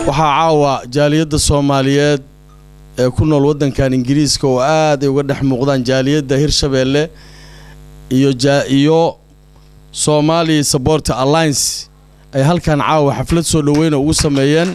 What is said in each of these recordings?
waxaa caawa jaaliyadda soomaaliyeed ee ku nool waddankan ingiriiska oo aad ay uga dhex muuqdaan jaaliyadda hirshabeelle iyo iyo somali support alliance ay halkan caawa xaflad soo dhoweyna ugu sameeyeen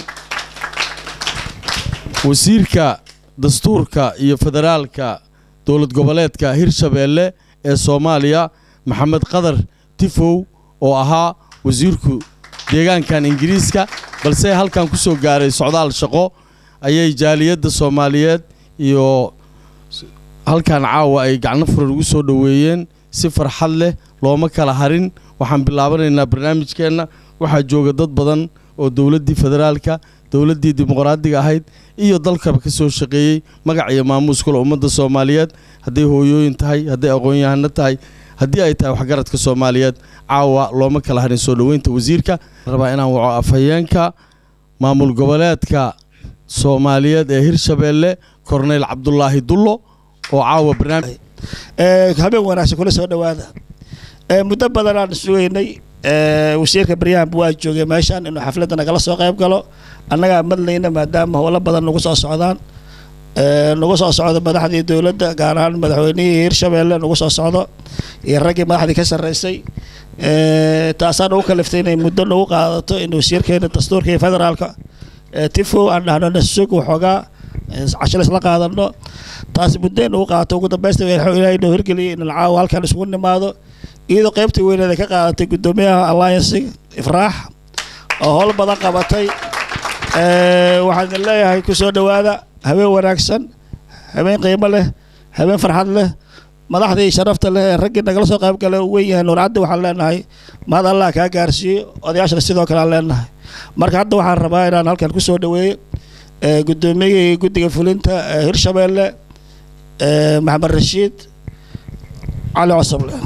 wasiirka dastuurka iyo federaalka dowlad goboleedka hirshabeelle ee soomaaliya maxamed qadar tifow oo ahaa wasiirku deegaankan ingiriiska balse halkan ku soo gaaray socdaal shaqo ayay jaaliyadda soomaaliyeed iyo halkan caawa ay gacno furan ugu soo dhoweeyeen si farxad leh looma kala harin waxaan bilaabanaynaa barnaamijkeenna waxaa jooga dad badan oo dowladdii federaalka dowladdii dimuqraadiga ahayd iyo dalkaba ka soo shaqeeyey magac iyo maamuus kule ummadda soomaaliyeed hadday hooyooyin tahay hadday aqoon-yahano tahay haddii ay tahay waxgaradka soomaaliyeed caawa looma kala harin soo dhoweynta wasiirka rabaa inaan waco afhayeenka maamul goboleedka soomaaliyeed ee hirshabeelle korneyl cabdulaahi dullo oo caawa barnaamij habeen wanaagsan kula soo dhowaada muddo badan aan sugaynay wasiirka baryahanba waa joogay meeshaan inuu xafladda nagala soo qayb galo annagaa madlayna maadaama howlo badan nagu soo socdaan nagu soo socdo madaxdii dowladda gaar ahaan madaxweynihii hirshabeelle nagu soo socdo iyo raggii madaxdii ka sarreysay taasaan ugu kaliftay inay muddo nagu qaadato in wasiirkeena dastuurka iyo federaalka tifo aan dhahno nasug waxoogaa cashal isla qaadano taas muddo nagu qaadato ugu dambeysta ilaahay noo hirgeliyay in caawa halkan isugu nimaado iyadoo qaybta weyneed ay ka qaadatay guddoomiyaha alliance ifraax oo howl badan qabatay waxaan idin leeyahay ku soo dhowaada habeen wanaagsan habeen qiimo leh habeen farxad leh madaxdii sharafta leh ee raggii nagala soo qayb gala weyn yahay nuurcaddi waxaan leenahay mahad allah kaa gaarsiiyo odayaashana sidoo kale aan leenahay marka hadda waxaan rabaa inaan halkan ku soo dhoweeyo guddoomiyihii guddiga fulinta hirshabeelle maxamed rashiid cali cosoble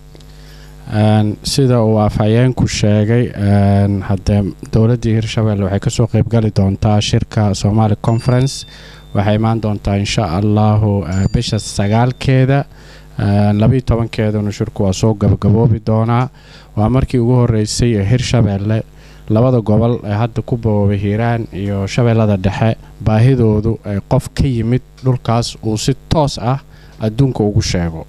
sida uu afhayeenku sheegay haddee dowladdii hirshabelle waxay kasoo qeybgali doontaa shirka somali conference waxay imaan doontaa insha allahu bisha sagaalkeeda labayo tobankeeduna shirku waa soo gabagaboobi doonaa waa markii ugu horeysay ee hirshabelle labada gobol ee hadda ku bawoobay hiiraan iyo shabeellada dhexe baahidoodu ay qof ka yimid dhulkaas uu si toos ah adduunka ugu sheego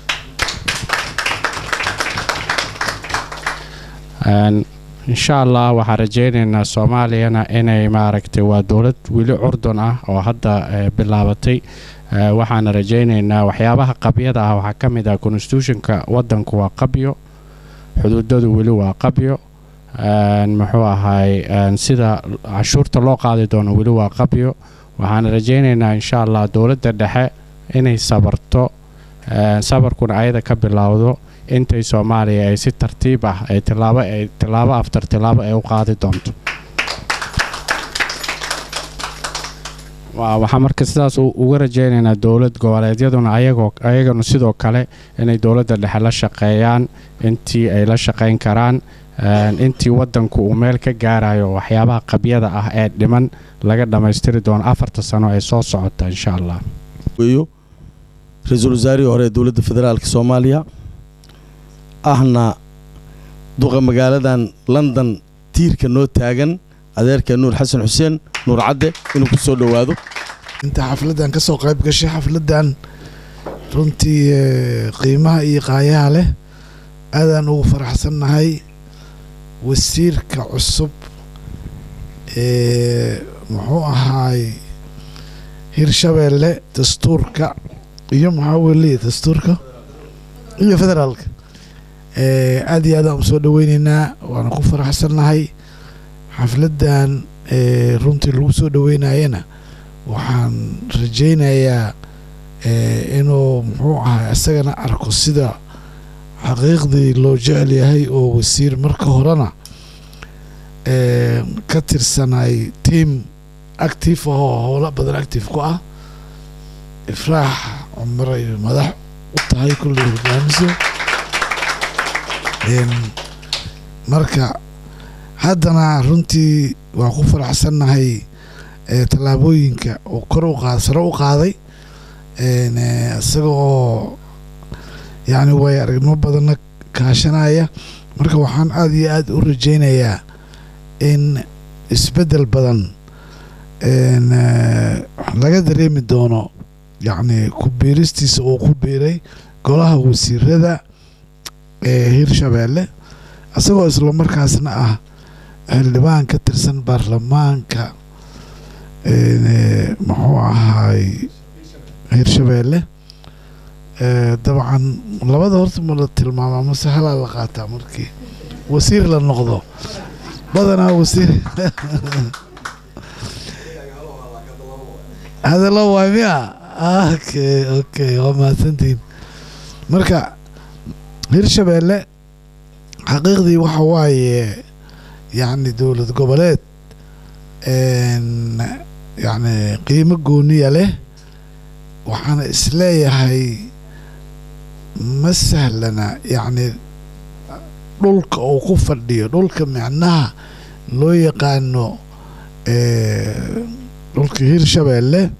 insha allah waxaan rajeyneynaa soomaaliyana inay maaragtay waa dowlad weli curdun ah oo hadda bilaabatay waxaana rajeyneynaa waxyaabaha qabyada ah waxaa ka mid ah constitutionka wadanku waa qabyo xuduudadu weli waa qabyo muxuu ahay sida cashuurta loo qaadi doono weli waa qabyo waxaana rajeyneynaa insha allah dowladda dhexe inay sabarto sabarkuna ayada ka bilowdo intay soomaaliya ay si tartiib ah ay tilaabo ay tilaabo aftar tilaabo ay u qaadi doonto waxaa marka sidaas uga rajeyneynaa dowlad goboleedyaduna ayagoo ayagana sidoo kale inay dowladda dhexe la shaqeeyaan intii ay la shaqeyn karaan intii wadanku uu meel ka gaarayo waxyaabaha qabyada ah ee dhiman laga dhammaystiri doono afarta sano ay soo socota insha allah ra-iisul wasaarihii hore ee dowladda federaalka soomaaliya ahna duqa magaaladan london tiirka noo taagan adeerka nuur xasan xuseen nuur cadde inuu ku soo dhowaado inta xafladdan ka soo qayb gashay xafladdan runtii qiimaha iyo qaayaha leh aadaan ugu faraxsannahay wasiirka cusub ee muxuu ahaay hirshabeelle dastuurka iyo maxaa weliya dastuurka iyo federaalka aad iyo aadaan u soo dhoweyneynaa waana ku faraxsannahay xafladdan runtii lagu soo dhoweynayana waxaan rajaynayaa inuu muxuu ahay isagana arko sida xaqiiqdii loo jecel yahay oo wasiir marka horena ka tirsanay tiam active ahoo howlo badan active ku ah ifraax cumray madax u tahay kulley hogaamiso marka haddana runtii waan ku faraxsannahay tallaabooyinka uu kor u qaad sare u qaaday isaga oo yacni way aragnimo badanna kaashanaya marka waxaan aada iyo aada u rajaynayaa in isbeddel badan een, eh, laga dareemi doono yacni ku biiristiisa uu ku biiray golaha wasiirada ee hirshabeelle isagoo isla markaasna ah xildhibaan ka tirsan baarlamaanka een, eh, muxuu ahaay hirshabeelle Eh, dabcan labada horta ma la tilmaama mase halaa la qaataa markii wasiir la noqdo badanaa wasiir hadallo waay miya okay okay waa mahadsantihiin marka hirshabeelle xaqiiqdii waxa waaye yacni dowlad goboleed een, yacni qiimo gooniya leh waxaana isleeyahay ma sahlana yacni dhulka uu ku fadhiyo dhulka micnaha loo yaqaano eh, dhulka hirshabeelle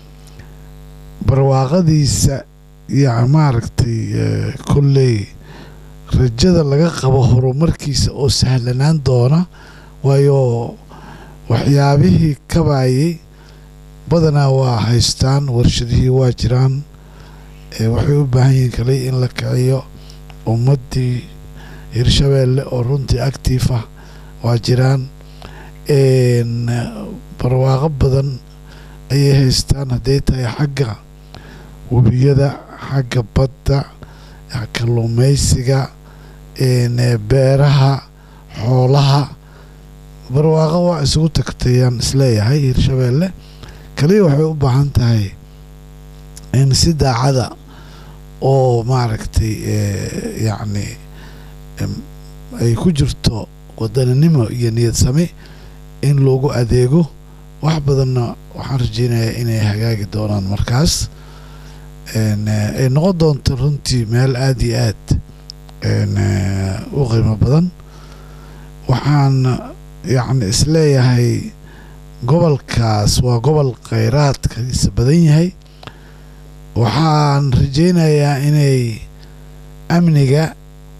barwaaqadiisa iyo maaragtay eh, kolley rajada laga qabo horumarkiisa oo sahlanaan doona waayo waxyaabihii kabayay badanaa waa haystaan warshadihii waa jiraan ee waxay u baahan yihiin kale in la kiciyo ummaddii hirshabeelle oo runtii actiif ah waa jiraan een, barwaaqo badan ayay haystaan hadday tahay xagga webiyada xagga badda kalluumaysiga een, ee, beeraha xoolaha barwaaqo waa isugu tagtayaan isleeyahay hirshabeelle kaliya waxay u baahan tahay in si daacada oo maaragtay eh, yacni em, ay ku jirto wadaninimo iyo niyad sami in loogu adeego wax badanna waxaan rajeynayaa inay hagaagi doonaan markaas een, eh, ay noqon doonto runtii meel aada iyo aad een, eh, u qiimo badan waxaan yacni isleeyahay gobolkaas waa gobol kheyraadkiisa badan yahay waxaan rajeynayaa inay amniga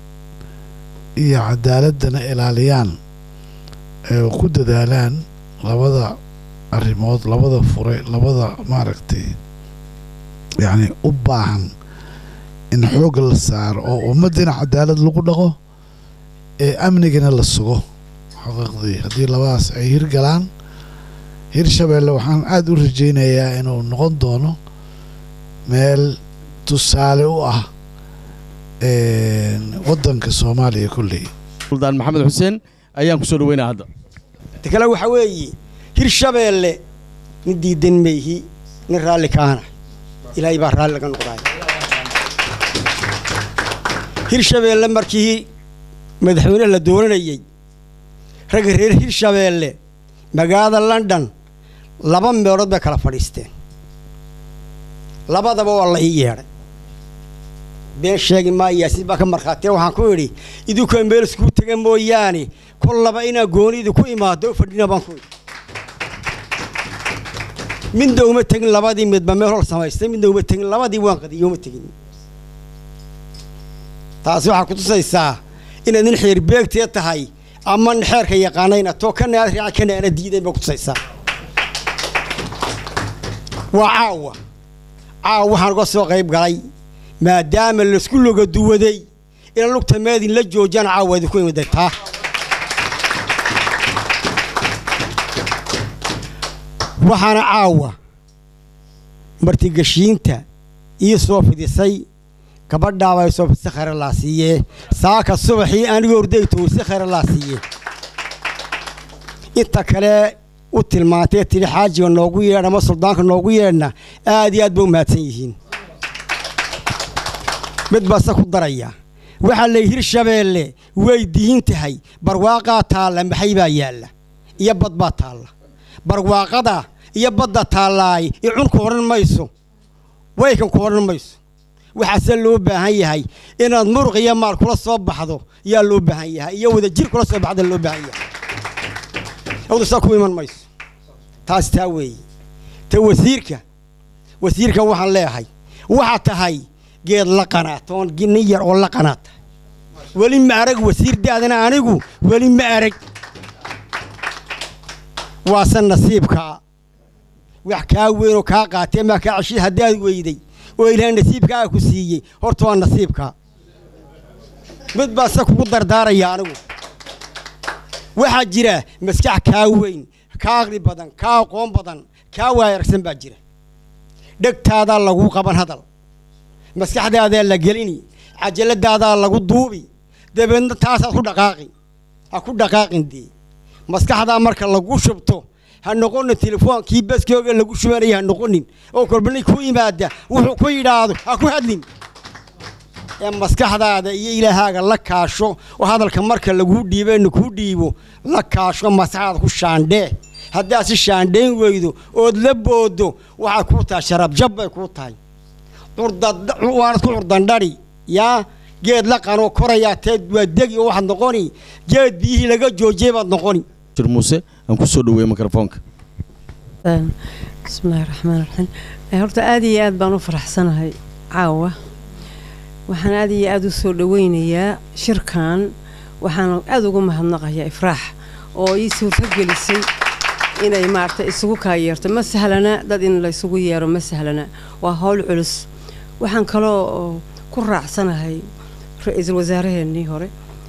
iyo cadaaladana ilaaliyaan ee ku dadaalaan labada arrimood labada fure labada maaragtay yacni u baahan in xoogga la saaro oo ummaddina cadaalad lagu dhaqo ee amnigana la sugo xaqiiqdii haddii labadaas ay hirgalaan hirshabeelle waxaan aada u rajeynayaa inuu noqon doono meel tusaale u ah een, waddanka soomaaliya kolley suldaan maxamed xuseen ayaan ku soo dhaweynaa hadda ta kale waxaa weeye hirshabeelle nin diidan mayhi nin raalli kaana ilaahay baa raalli laga noqdaay hirshabeelle markii madaxweyne la dooranayey ragga reer hirshabeelle magaalada london laba meelood bay kala fadhiisteen labadaba waa la ii yeedhay been sheegi maayaasiin baa ka markhaatiya waxaan ku idhi idinkuwa meel iskuu tega mooyaane kollaba inaa gooni idinku imaado u fadhina baan ku idhi midna uma tegin labadii midba meel hol samaystay midna uma tegin labadii waan qadiyo uma tegin taasi waxaa ku tusaysaa inaad nin xeer beegtee tahay ama nin xeerka yaqaanayna too kana aad raaca kana aana diidayn bay ku tusaysaa waa caawa caawa waxaan uga soo qayb galay maadaama laisku loga duwaday inaan lugta meedin la joojiyaan caawa idinku imiday taa waxaana caawa martigashiinta ii soo fidisay gabadhaaba ay soo fidisay khayra laa siiyee saaka subaxii anigoo orday towsi khayra laa siiyee inta kale u tilmaantay tidhi xaajiga noogu yeedh ama suldaanka noogu yeedhna aad iyo aad ba u mahadsan yihiin mid baase ku daraya waxaa la hirshabeelle way diin tahay barwaaqaa taalla maxay baa yaalla iyo bad baa taalla barwaaqada iyo badda taallaay i cun ku odhan mayso waykan ku odhan mayso waxaase loo baahan yahay inaad muruq iyo maal kula soo baxdo yaa loo baahan yahay iyo wada jir kula soo baxda loo baahan yahay awdu saa ku iman mayso taas taa weeye ta wasiirka wasiirka waxaan leeyahay waxaa tahay geed la qanaat oon nin yar oo la qanaat tahay weli ma arag wasiir daadana anigu weli ma arag waase nasiibka wax kaa weyn oo kaa qaatee maa kaa ceshid haddaad weyday oo ilaahay nasiibkaa ku siiyey horta waa nasiibkaa mid baa se kugu dardaaraya anigu waxaa jira maskax kaa weyn kaa aqli badan kaa aqoon badan kaa waayaragsan baa jira dhegtaadaa lagu qaban hadal maskaxdaadaa la gelini cajaladaadaa lagu duubi dabeedna taasaad ku dhaqaaqi ha ku dhaqaaqin dee maskaxdaa marka lagu shubto ha noqonin telefoonkii baskooga lagu shubanaya ha noqonin oo kolbani ku yimaada wuxuu ku yidhaahdo ha ku hadlin ee maskaxdaada iyo ilaahaaga la kaasho oo hadalka marka laguu dhiibeyna kuu dhiibo la kaasho maskaxdaada ku shaandhee haddaad si shaandhayn weydo ood la boodo waxay kuu tahay sharabjab bay kuu tahay waanad ku curdandhari yaa geed la qanoo korayaa teed waa degi oo waxaad noqoni geed biyihii laga joojiyey baad noqoni shir muuse aan ku soo dhaweeyey mikrofoonka bismillahi raxmaan raxiim horta aad iyo aad baan u faraxsanahay caawa waxaan aad iyo aad u soo dhaweynayaa shirkan waxaan aad ugu mahadnaqayaa ifraax oo ii suurtogelisay inay maarata isugu kaayeerto ma sahlana dad in la isugu yeero ma sahlana waa howl culus waxaan kaloo ku raacsanahay ra-iisul wasaaraheenii hore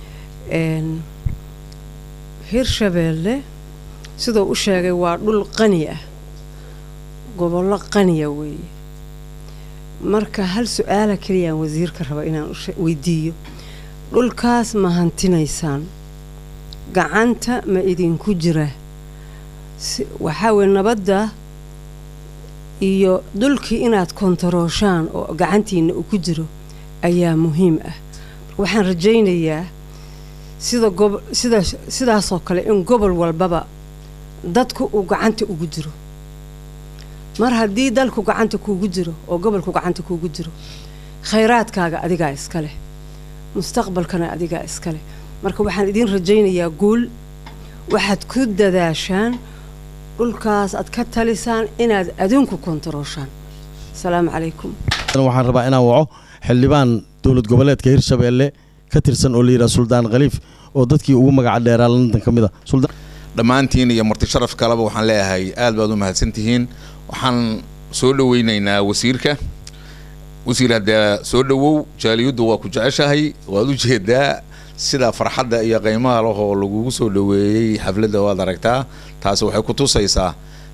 hirshabeelle siduu u sheegay waa dhul qani ah gobollo qaniya weeye marka hal su-aala keliyaan wasiirka raba inaan weydiiyo dhulkaas ma hantinaysaan gacanta ma idinku jira waxaa weye nabadda iyo dhulkii inaad kontarooshaan oo gacantiina uu ku jiro ayaa muhiim ah waxaan rajaynayaa sida gob sida sidaasoo kale in gobol walbaba dadku uu gacanta ugu jiro mar haddii dalku gacanta kuugu jiro oo gobolku gacanta kuugu jiro khayraadkaaga adigaa iska leh mustaqbalkana adigaa iska leh marka waxaan idiin rajaynayaa guul waxaad ku dadaashaan dhulkaas aad ka talisaan inaad adinku kontarooshaan asalaamu calaykum waxaan rabaa inaan waco xildhibaan dowlad goboleedka hirshabeelle ka tirsan oo la yidhaha suldaan khaliif oo dadkii ugu magaca dheeraa london ka mid a dhammaantiin iyo marti sharaf kaleba waxaan leeyahay aad baad u mahadsantihiin waxaan soo dhaweynaynaa wasiirka wasiir haddee soo dhawow jaaliyaddu waa ku jeceshahay waad u jeedaa sida farxadda iyo qiimaha lahoo lagugu soo dhaweeyey xafladda waad aragtaa taasi waxay ku tusaysaa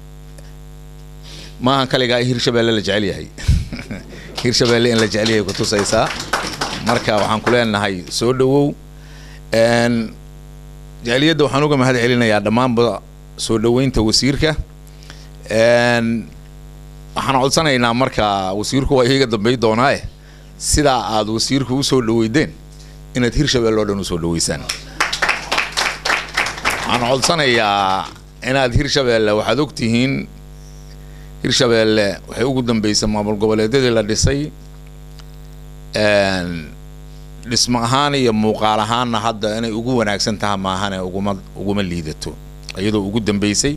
maahan kaligaa in hirshabeelle la jecel yahay hirshabeelle in la jecel yahay ku tusaysaa marka waxaan ku leenahay soo dhawow jaaliyadda waxaan uga mahad celinayaa dhammaanba soo dhaweynta wasiirka waxaan codsanaynaa marka wasiirku waa iyaga dambey doonaaye sidaa aad wasiirku usoo dhaweydeen inaad hirshabeelle oo dhan usoo dhaweysaan waxaan codsanayaa inaad hirshabeelle waxaad ogtihiin hirshabeelle waxay ugu dambeysay maamul goboleedyadii la dhisay dhismo ahaan iyo muuqaal ahaanna hadda inay ugu wanaagsan taha maahane uguma uguma liidato iyadoo ugu dambeysay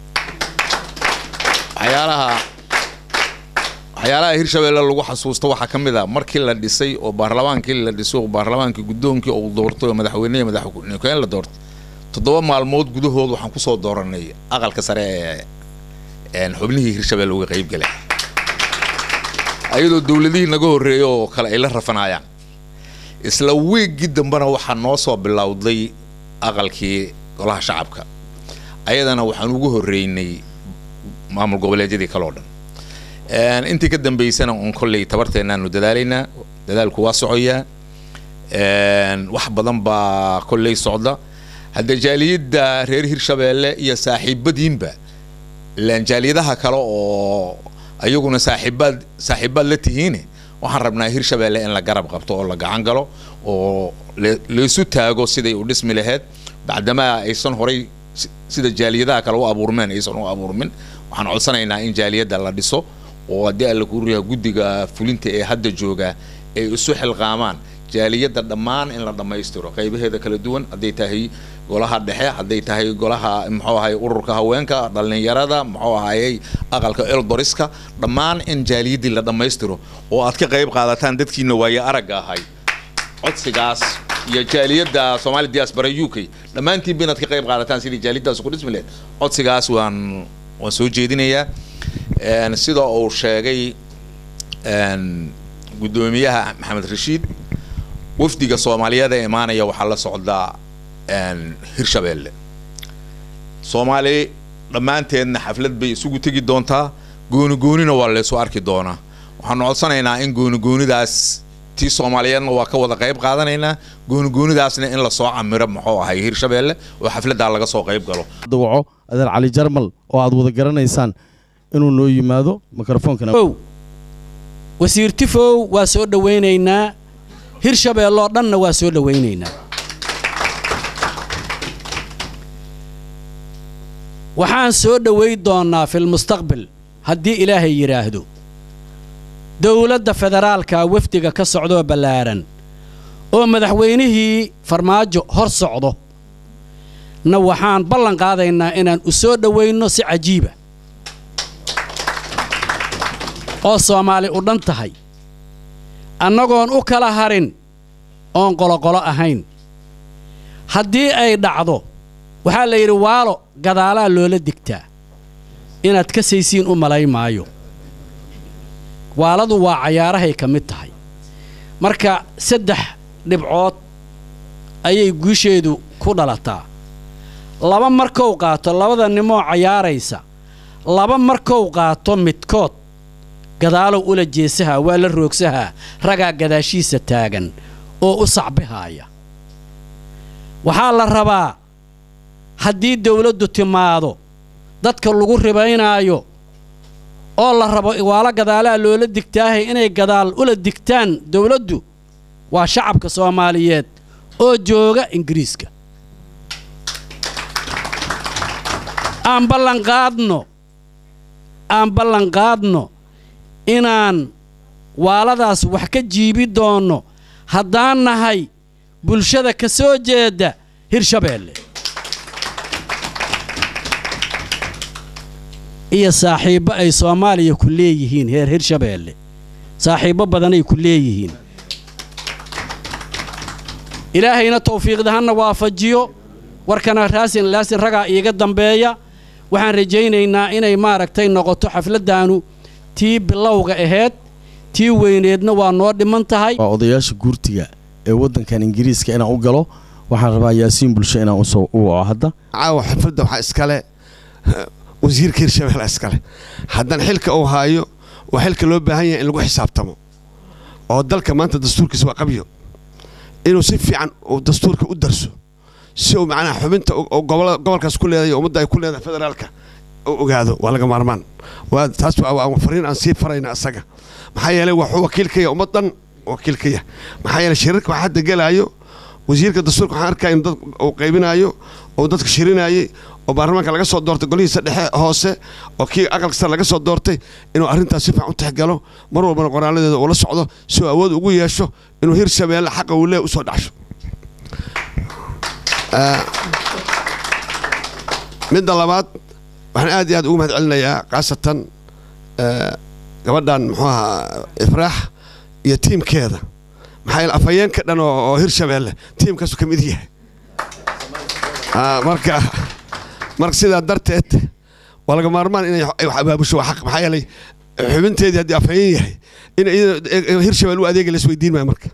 waxyaalaha waxyaalaha hirshabeelle lagu xasuusto waxaa ka mid a markii la dhisay oo baarlamaankii la dhiso oo baarlamaankii guddoonkii uu doortay oo madaxweynehi madaxweyne la doortay toddoba maalmood gudahood waxaan kusoo dooranay aqalka sare ee xubnihii hirshabeelle uga qayb galay ayadoo dowladihii naga horreeyay oo kale ay la rafanaayaan isla wiiggii dambena waxaa noo soo bilowday aqalkii golaha shacabka ayadana waxaan ugu horreynay maamul goboleedyadii kale oo dhan intii ka dambeysana un kolley tabarteennaanu dadaalaynaa dadaalku waa socoyaa wax badan baa kolley socda hadda jaaliyadda reer hirshabeelle iyo saaxiibadiinba ilaan jaaliyadaha kale oo ayaguna saaxiibaad saaxiibaad la tihiine waxaan rabnaa hirshabeelle in la garab qabto oo la gacan galo oo laysu taago siday u dhismi laheyd bacdamaa aysan horay sida jaaliyadaha kale u abuurmeen aysan u abuurmin waxaan codsanaynaa in jaaliyadda la dhiso oo haddii alla kuuriyaha guddiga fulinta ee hadda jooga ay isu xilqaamaan jaaliyadda dhammaan in la dhammaystiro qaybaheeda kala duwan hadday tahay golaha dhexe hadday tahay golaha muxuu ahay ururka haweenka dhallinyarada muxuu ahayey aqalka eldoriska dhammaan in jaaliyaddii la dhammaystiro oo aad ka qayb qaadataan dadkiina waaye aragga ahay codsigaas iyo jaaliyadda Somali diaspora UK dhammaantiin inaad ka qayb qaadataan sidii jaaliyaddaas ku dhismi lahayd codsigaas waan waan soo jeedinayaa Een, sida uu sheegay een, guddoomiyaha maxamed rashiid wafdiga soomaaliyeed ee imaanaya waxaa la socdaa een, hirshabeelle soomaali dhammaanteedna xaflad bay isugu tegi doontaa gooni goonina waa laysu arki doonaa waxaanu codsanaynaa in gooni goonidaas tii soomaaliyeedna waa ka wada qayb qaadanaynaa gooni goonidaasna in lasoo camiro muxuu ahay hirshabeelle oo xafladdaa laga soo qayb galo dawaco adeer cali jarmal oo aad wada garanaysaan inuu noo yimaado mikrofoonkana ow wasiir tifow waa soo dhowaynaynaa hirshabeelloo dhanna waa soo dhowaynaynaa waxaan soo dhoway doonnaa filmustaqbal haddii ilaahay yidhaahdo dowladda federaalka wafdiga ka socdoo ballaaran oo madaxweynihii farmaajo hor socdo na waxaan ballan qaadaynaa inaan u soo dhowayno si cajiiba oo soomaali u dhan tahay annagoon u kala harin oon qoloqolo ahayn haddii ay dhacdo waxaa la yidhi waalo gadaalaa loola digtaa inaad ka saysiin u malay maayo waaladu waa cayaarahay ka mid tahay marka saddex dhibcood ayay guusheedu ku dhalataa laba markou qaato labada nimoo cayaaraysa laba markou qaato midkood gadaalow ula jeesahaa waa la roogsahaa ragaa gadaashiisa taagan oo u sacbihaaya waxaa la rabaa haddii dawladdu timaado dadka lagu ribaynaayo oo la rabo waalo gadaalaa loola digtaahay inay gadaal ula digtaan dawladdu waa shacabka soomaaliyeed oo jooga ingiriiska aan ballanqaadno aan ballanqaadno inaan waaladaas wax ka jiibi doonno haddaan nahay bulshada ka soo jeeda hirshabeelle iyo saaxiibbo ay soomaaliya ku leeyihiin heer hirshabeelle saaxiibbo badanay ku leeyihiin ilaahayna tawfiiqda hana waafajiyo warkana raasin laasin ragaa iiga dambeeya waxaan rajaynaynaa inay maaragtay noqoto xafladdaanu tii bilowga ahayd tii weyneedna waa noo dhiman tahay waa odayaasha guurtiga ee waddankan ingiriiska inaan u galo waxaan rabaa yaasiin bulsho inaan usoo u waco hadda caawa xafladda waxaa iskale wasiirka hirshabelle iskale haddana xilka uu haayo waa xilka loo baahan yahay in lagu xisaabtamo oo dalka maanta dastuurkiisa waa qabyo inuu si fiican uu dastuurka u darso si uu macnaha xubinta gobolkaas ku leedahay ummadda ay ku leedahay federaalka u ogaado waa laga maarmaan waa taas waa fariin aan sii farayna asaga maxaa yeelay waxuu wakiil ka yahay ummad dhan wakiil ka yahay maxaa yeelay shirarka waxaa hadda gelaayo wasiirka dastuurka waxaan arkaya in dad uu qaybinaayo oo dadka shirinayay oo baarlamaanka laga soo doortay golihiisa dhexe hoose oo kii aqalka sare laga soo doortay inuu arrintaas si fiican u tixgalo mar walbana qoraaladeeda uu la socdo si uu awood ugu yeesho inuu hirshabeelle xaqa uu lee usoo dhacsho midda labaad waxaan aad iyo aad ugu mahad celinayaa khaasatan gabadhan muxuu ahaa ifraax iyo tiimkeeda maxaa yeele afhayeenka dhan oo hirshabeelle tiimkaasu ka mid yahay marka marka sidaa darteed waa laga maarmaan inay wax abaabusho waa xaq maxaa yeelay xubinteedii haddii afhayeen yahay in hirshabelle u adeega la isweydiin maayo marka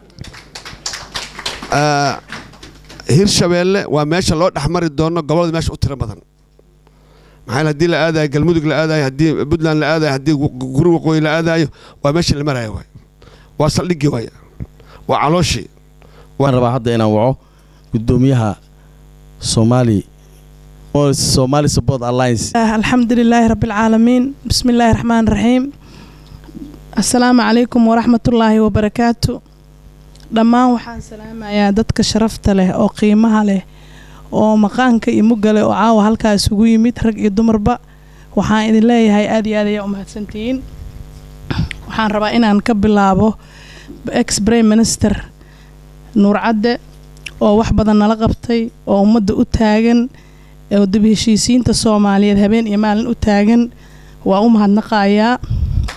hirshabeelle waa meesha loo dhexmari doono gobolada meesha u tiro badan maxaa yeele haddii la aadayo galmudug la aadayo haddii puntland la aadayo haddii guri waqooyi la aadayo waa meesha la marayo waay waa saldhigii waay waa calooshii waan rabaa hadda inaan waco gudoomiyaha somali somali support alliance الحمد لله رب العالمين بسم الله الرحمن الرحيم السلام عليكم ورحمة الله وبركاته dhammaan waxaan salaamayaa dadka sharafta leh oo qiimaha leh oo maqaanka iyo mugga leh oo caawa halkaas ugu yimid rag iyo dumarba waxaan idin leeyahay aad iyo aad ayaa u mahadsantihiin waxaan rabaa inaan ka bilaabo ex prime minister nuur cadde oo wax badan nala qabtay oo ummadda u taagan oo dib heshiisiinta soomaaliyeed habeen iyo maalin u taagan waa u mahadnaqayaa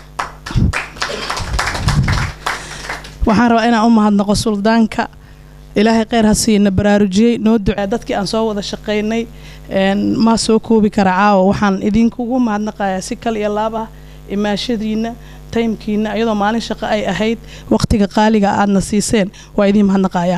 waxaan rabaa inaan u mahadnaqo suldaanka ilaahay kheyr ha siina baraarujiyey noo ducee dadkii aan soo wada shaqaynay een, ma soo koobi kara caawa waxaan idinkugu mahadnaqayaa si kal iyo laab ah imaashadiina taymkiina iyadoo maalin shaqo ay ahayd waqtiga qaaliga aadna siiseen waa idiin mahadnaqayaa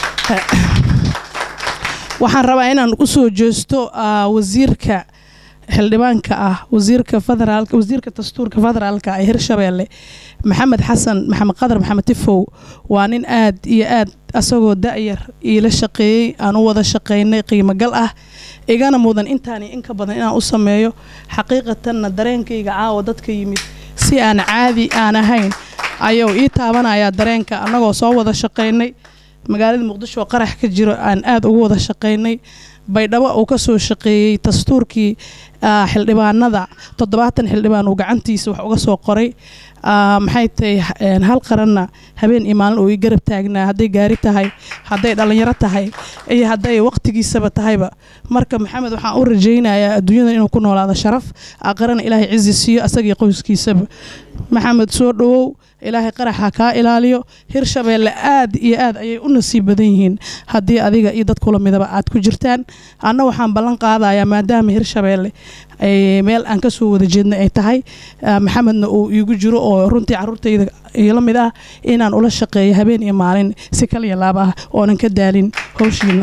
waxaan rabaa inaan u soo jeesto ah, wasiirka xildhibaanka ah wasiirka federaalka wasiirka dastuurka federaalka ee hirshabeelle maxamed xasan maxamed qadar maxamed tifow waa nin aad iyo aad asagoo da'yar iila shaqeeyey aan u wada shaqaynay qiimogal ah igana mudan intaan iyo inka badan inaan u sameeyo xaqiiqatanna dareenkayga caawa dadka yimid si aan caadi aan ahayn ayuu ii taabanayaa dareenka annagoo soo wada shaqaynay magaalada muqdisho oo qarax ka jiro aan aad ugu wada shaqaynay baydhabo uu ka soo shaqeeyey dastuurkii ah, xildhibaanada toddobaatan xildhibaan uu gacantiisa wax uga soo qoray Ah, maxay tahay een, hal qaranna habeen iyo maalin uu ii garab taagnaa hadday gaari tahay hadday dhallinyaro tahay iyo hadday waqtigiisaba tahayba marka maxamed waxaan u rajaynayaa adduunyada inuu ku noolaado sharaf aqarana ilaahay cizi siiyo asaga iyo qoyskiisaba maxamed soo dhowow ilaahay qaraxa kaa ilaaliyo hirshabeelle aad iyo aad ayay u nasiib badan yihiin haddii adiga iyo dad kula midaba aad ku jirtaan anna waxaan ballan qaadayaa maadaama hirshabeelle ay meel aan ka soo wada jeedna ay tahay ah, maxamedna uu iigu jiro oo runtii caruurtayda ila mid ah inaan ula shaqeeyo habeen iyo maalin si kaliya laab ah oonan ka daalin howshiina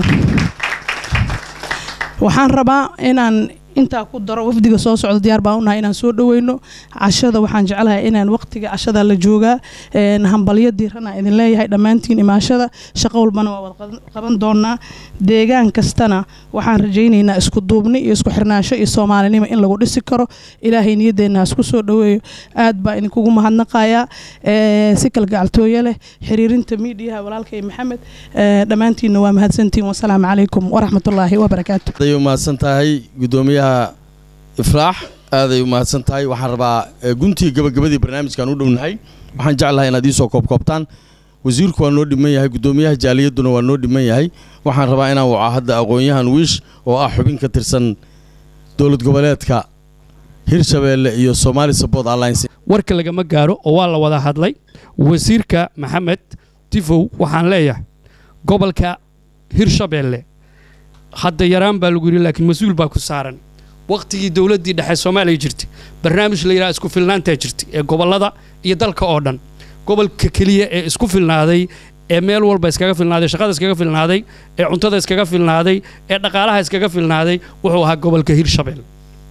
waxaan rabaa inaan intaa ku daro wafdiga soo socda diyaar baan unahay inaan soo dhaweyno cashada waxaan jeclahay inaan waqtiga cashada la joogaa een, hambalyo diirana idin leeyahay dhammaantiin imaashada shaqo walbana waa wada qaban- qaban doonaa deegaan kastana waxaan rajaynaynaa isku duubni iyo isku xirnaansho iyo soomaalinimo in lagu dhisi karo ilaahay niyadeenna ha isku soo dhaweeyo aad baa idinkugu mahadnaqayaa ee, si kalgacaltooyo leh xiriirinta miidiyaha walaalkay maxamed ee, dhammaantiinna waa mahadsantiin wasalaamu calaykum waraxmatullaahi wabarakaatu aday u mahadsan tahay guddoomiyaha ifraax aaday u mahadsan tahay waxaan rabaa eh, guntii gabagabadii barnaamijkan u dhownahay waxaan jeclahay inaad iisoo koobkoobtaan wasiirku waa noo dhiman yahay guddoomiyaha jaaliyadduna waa noo dhiman yahay waxaan rabaa inaan waco hadda aqoon-yahan wiish oo ah xubin ka tirsan dowlad goboleedka hirshabeelle iyo somali support alliance warka lagama gaaro oo waa la wada hadlay wasiirka maxamed tifow waxaan leeyahay gobolka hirshabeelle hadda yaraan baa lagu yidhi laakiin mas-uul baa ku saaran waqtigii dowladdii dhexe soomaaliya jirtay barnaamij la yidhaha isku filnaantaa jirtay ee gobollada iyo dalka oo dhan gobolka keliya ee isku filnaaday ee meel walba iskaga filnaaday shaqada iskaga filnaaday ee cuntada iskaga filnaaday ee dhaqaalaha iskaga filnaaday wuxuu ahaa gobolka hirshabeelle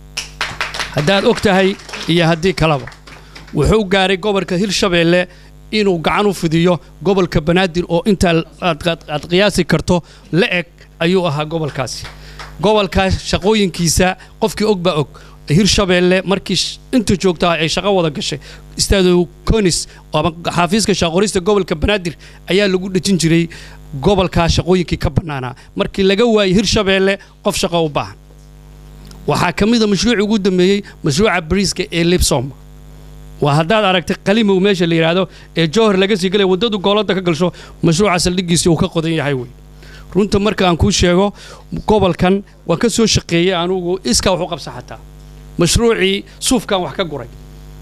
haddaad og tahay iyo haddii kaleba wuxuu gaaray gobolka hirshabeelle inuu gacan u fidiyo gobolka banaadir oo intaa aad aad- aad qiyaasi karto la eg ayuu ahaa gobolkaasi gobolkaas shaqooyinkiisa qofkii og baa og hirshabeelle markii sh- inta joogtaa ay shaqo wada gashay istaado conis ama xaafiiska shaqorista gobolka banaadir ayaa lagu dhejin jiray gobolkaa shaqooyinkii ka bannaanaa markii laga waayey hirshabeelle qof shaqo u baahan waxaa ka mid a mashruucii ugu dambeeyey mashruuca bariiska ee libsom waa haddaad aragtay qalimow meesha la yidhaahdo ee jowhar laga sii galaya waddadu goolada ka galsho mashruuca saldhiggiisii uu ka qodan yahay wey runta marka aan kuu sheego gobolkan waan ka soo shaqeeyey anugu iskaa wax u qabsa xataa mashruucii suufkan wax ka guray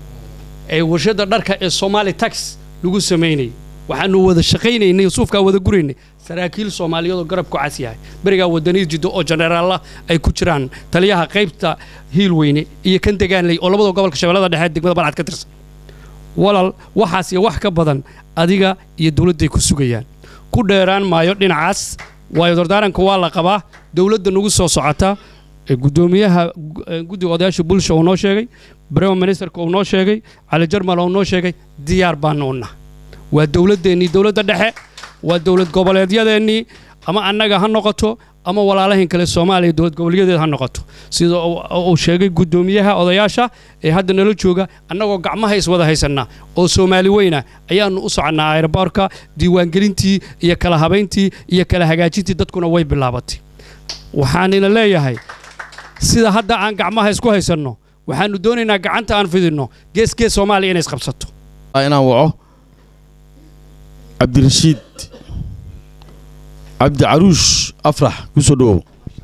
ee warshadda dharka ee somali tax lagu samaynayay waxaanu wada shaqaynaynay suufkaa wada guraynay saraakiil soomaaliyeed oo garabku cas yahay berigaa wadaniid jiddo oo jeneraalla ay ku jiraan taliyaha qaybta hiilweyne iyo kan degaanley oo labada gobolka shabeellada dhexe degmada balcad ka tirsan walal waxaas iyo wax ka badan adiga iyo dowladday ku sugayaan ku dheeraan maayo dhinacaas waayo dardaaranka waa la qabaa dowladda nagu soo socota ee guddoomiyaha gu- ee guddiga odayaasha bulsha uu noo sheegay brema ministerka uu noo sheegay cali jarmal uu noo sheegay diyaar baanu u nahay waa dowladdeennii dowladda dhexe waa dowlad goboleedyadeennii ama annaga ha noqoto ama walaalahin kale soomaaliya dowlad goboleedyadeed ha noqoto sida uu- uu sheegay guddoomiyaha odayaasha ee hadda nala jooga annagoo gacmaha iswada haysannaa oo soomaali weyna ayaannu u soconnaa aeroboorka diiwaangelintii iyo kala habayntii iyo kala hagaajintii dadkuna way bilaabatay waxaanina leeyahay sida hadda aan gacmaha isku haysanno waxaannu doonaynaa gacanta aan fidinno gees gees soomaaliya inay isqabsato inaan waco cabdirashiid cabdi caruush afrax kusoo dhawow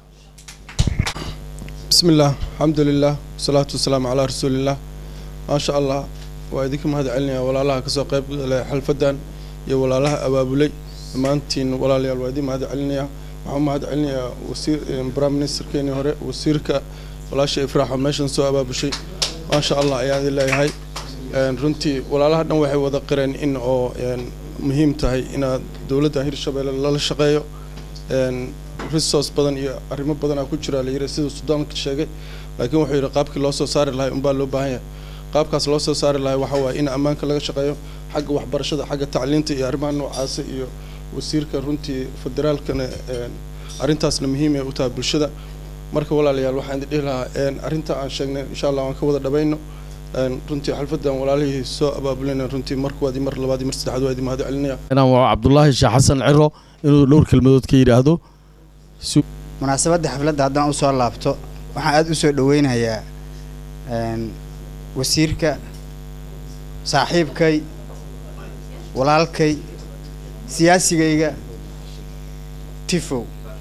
بسم الله الحمد لله والصلاة والسلام على رسول الله ما شاء الله وإذكم هذا علني ولا الله كسو قيب حلفدان يا ولا الله أبابلي dhammaantiin walaalayaal waa idin mahad celinaya waxaan u mahad celinayaa wasiir prime ministerkeenii hore wasiirka walaasha ifraaxo meeshan soo abaabushay maasha allah ayaan idin leeyahay runtii walaalaha dhan waxay wada qireen in oo muhiim tahay inaad dowladda hirshabeelle lala shaqeeyo resource badan iyo arrimo badanaa ku jira la yiri siduu sudaanka sheegay laakiin wuxuu yidhi qaabkii loo soo saari lahay unbaa loo baahan yahay qaabkaas loo soo saari lahay waxa waaye in ammaanka laga shaqeeyo xagga waxbarashada xagga tacliinta iyo arrimaha noocaasa iyo wasiirka runtii federaalkana arrintaasna muhiim ay u tahay bulshada marka walaalayaal waxaan idin dhihi lahaa arrinta aan sheegnay insha allah waan ka wada dhabayno runtii xalfadan walaalihii soo abaabulina runtii mar kuwaad mar labaad mar saddexaad waa idin mahad celinaya inaan waco cabdulaahi sheekh xasan ciro inuu dhowr kelmadood ka yidhaahdo munaasabadda xafladda haddaan usoo laabto waxaan aada u soo dhoweynayaa wasiirka saaxiibkay walaalkay siyaasigayga tifow